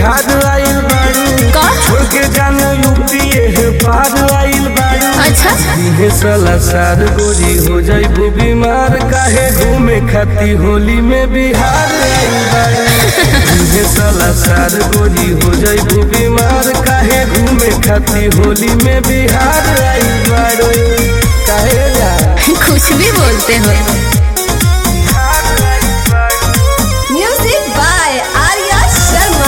बिहार आइल बाड़ू का? छोड़ के जानो यूपी है पार आइल बाड़ू अच्छा इहे साला सार गोरी हो जाइबू बीमार काहे घूमे खाती होली में बिहार आइल बाड़ू इहे साला सार गोरी हो जाइबू बीमार काहे घूमे खाती होली में बिहार आइल बाड़ू काहे जा कुछ भी बोलते हो म्यूजिक बाय आर्या शर्मा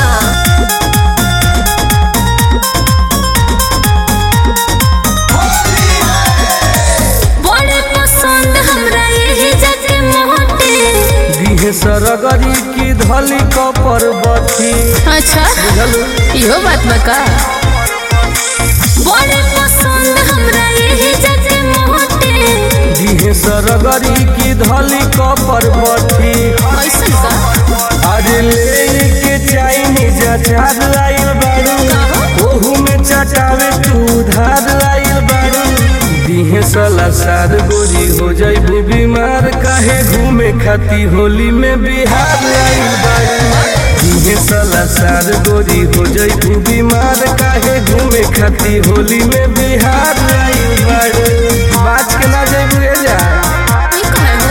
बड़े पसंद हमरा यही जगह मोटे दिहे सरगरी की धली कपर बथी अच्छा बुझलू इहो बात बका बड़े पसंद हमरा यही जगह मोटे दिहे सरगरी की धली कपर बथी ऐसन का अरे ले के चाइनीज अचार आइल बारू ओहू में चटावे तू धार आइल बारू दिहे साला सार गोरी हो जाइबू बीमार काहे घूमे खाती होली में बिहार आइल बारू दिहे साला सार गोरी हो जाइबू बीमार काहे घूमे खाती होली में बिहार आइल बारू बाज के ना जाइबू रे जा ई कहे हो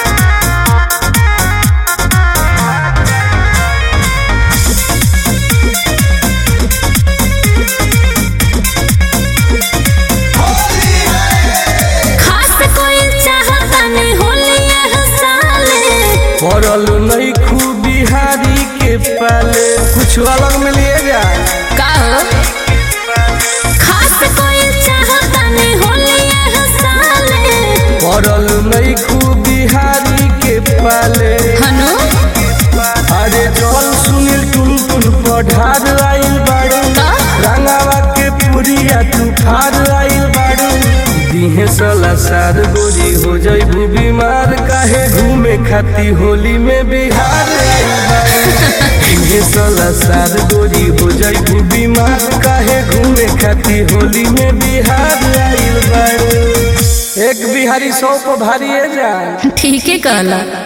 खास कोई चाहता नहीं होली यह साले पड़ल नहीं खूब बिहारी के पाले कुछ अलग मिलिएगा का हो खास कोई चाहता नहीं होली यह साले पड़ल नहीं खूब बिहारी के पाले हनु अरे जल सुनील टुन टुन पढ़ार आइल बाड़ू का? रंगावा के पुरिया तू फार आइल बाड़ू दिहे साला सार गोरी हो जाइबू बीमार काहे घूमे खाती होली में बिहार आइल बाड़ू दिहे साला सार गोरी हो जाइबू बीमार काहे घूमे खाती होली में बिहार आइल बाड़ू एक बिहारी सौ को भारी है जा ठीक है कहला